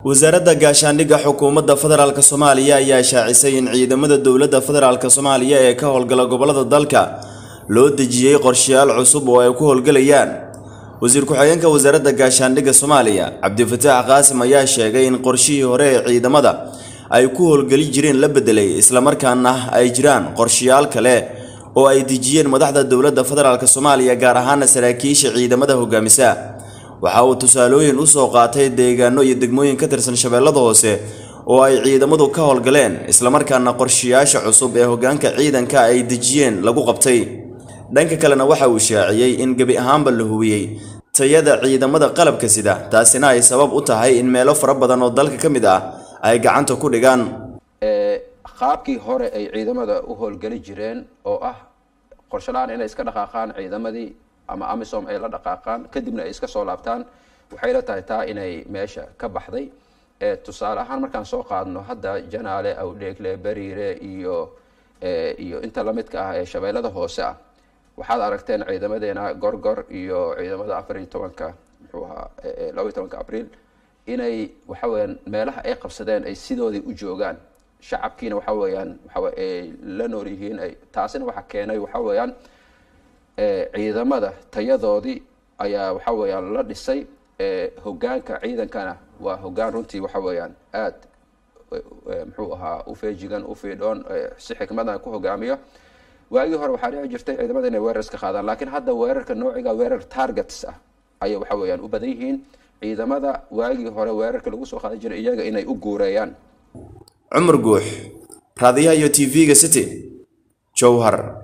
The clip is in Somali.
wasaaradda gaashaandhigga xukuumadda federaalk soomaaliya ayaa shaacisay in ciidamada dowladda federaalk soomaaliya ee ka howlgala gobollada dalka loo dejiyey qorshayaal cusub oo ay ku howlgelayaan wasiir ku-xigeenka wasaaradda gaashaandhigga soomaaliya cabdifataax qaasim ayaa sheegay in qorshihii hore ee ciidamada ay ku howlgeli jireen la bedelay islamarkaana ay jiraan qorshayaal kale oo ay dejiyeen madaxda dowladda federaalk soomaaliya gaar ahaana saraakiisha ciidamada hogaamisa waxa uu tusaalooyin u soo qaatay deegaano iyo degmooyin ka tirsan shabeellada hoose oo ay ciidamadu ka howlgaleen islamarkaana qorshayaasha cusub ee hoggaanka ciidanka ay dejiyeen lagu qabtay dhanka kalena waxa uu shaaciyey in gebi ahaanba la hubiyey tayada ciidamada qalabka sida taasina ay sabab u tahay in meelo fara badan oo dalka ka mid ah ay gacanta ku dhigaan qaabkii hore ay ciidamada u howlgeli jireen oo ah qorshalaan inay iska dhaqaaqaan ciidamadii ama amisom ay la dhaqaaqaan kadibna ay iska soo laabtaan waxay la tahay taa inay meesha ka baxday tusaale ahaan markaan soo qaadno hadda janaale awdheegle beriire iyo iyo inta lamidka ah ee shabeellada hoose ah waxaad aragteen ciidamadeena gorgor iyo ciidamada afar iyo tobanka muxuu ahaa laba iyo tobanka abriil inay waxa weyaan meelaha ay qabsadeen ay sidoodii u joogaan shacabkiina waxa weeyaan waxaw ay la nool yihiin taasina waxa keenay waxa weeyaan ciidamada tayadoodii ayaa waxa weeyaan la dhisay hogaanka ciidankana waa hogaan runtii waxa weeyaan aad muxuu ahaa ufeejigan ufiidhoon si xikmadan ku hogaamiyo waagii hore waxaa dhici jirtay ciidamada inay weerar iska qaadaan laakiin hadda weerarka noociga weerar targets ah ayay waxa weeyaan u badan yihiin ciidamada waagii hore weerarka lagu soo qaadan jiray iyaga inay u guureeyaan cumar guux raadiyaha iyo t v-ga city jowhar